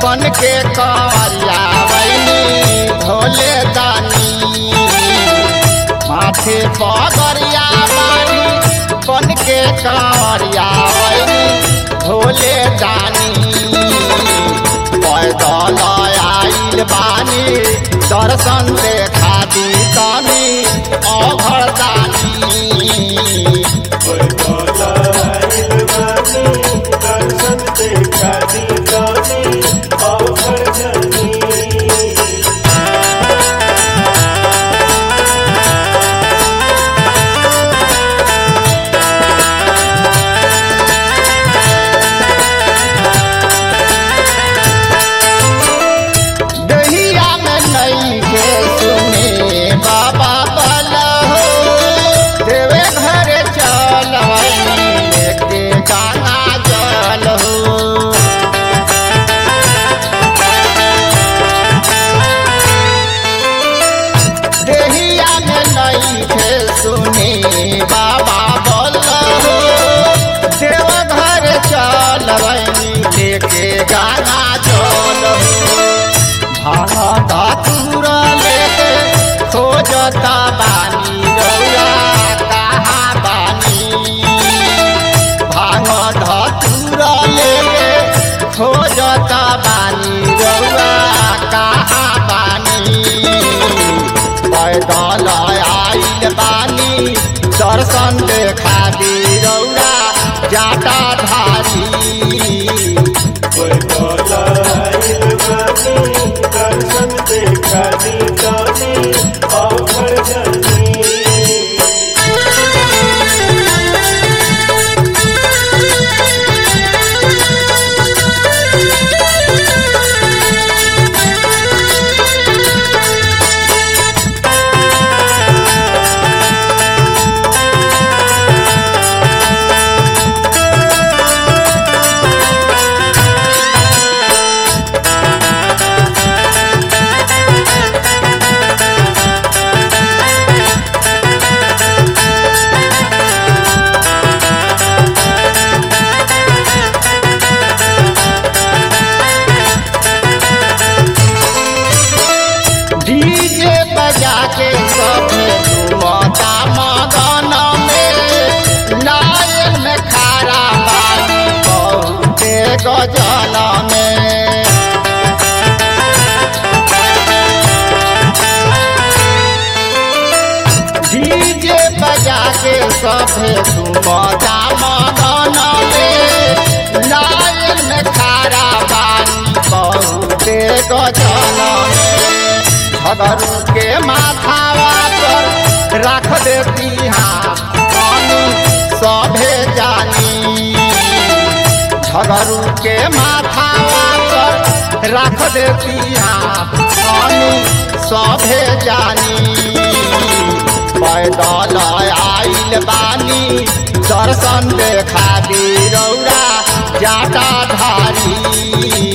बन के कवरिया वैनी भोले दानी माथे पगरिया बानी बन के कवरिया वैनी भोले दानी पैदल आइल बानी दर्शन देखा दी तनी अघर दानी दर्शन देखा दी गानी और जनी दहिया में नहीं के सुने बाबा बला हो देवे घर चल लेके गाना जल हो दहिया में नहीं के सुने बाबा बला हो देव घर चल लेके गाना जल हो भागता पूरा लेके खोजता बानी रौया कहाँ बानी भागता पूरा लेके खोजता बानी रौया कहाँ बानी पैदल आइल बानी दर्शन देखा दी रौया जाटा धारी दर्शन देखा दी गानी और जनी डीजे बजा के सब झूमता मगन में नायल में खारा बानी बहुते गजल में डीजे बजा के सब झूमता मगन में नायल में खारा बानी बहुते गजल में झगरू के माथावा पर रख देती हाँ पानी सभे जानी झगरू के माथावा पर रख देती हाँ पानी सभे जानी पैदल आइल बानी दर्शन देखा दी रौरा जाटा धारी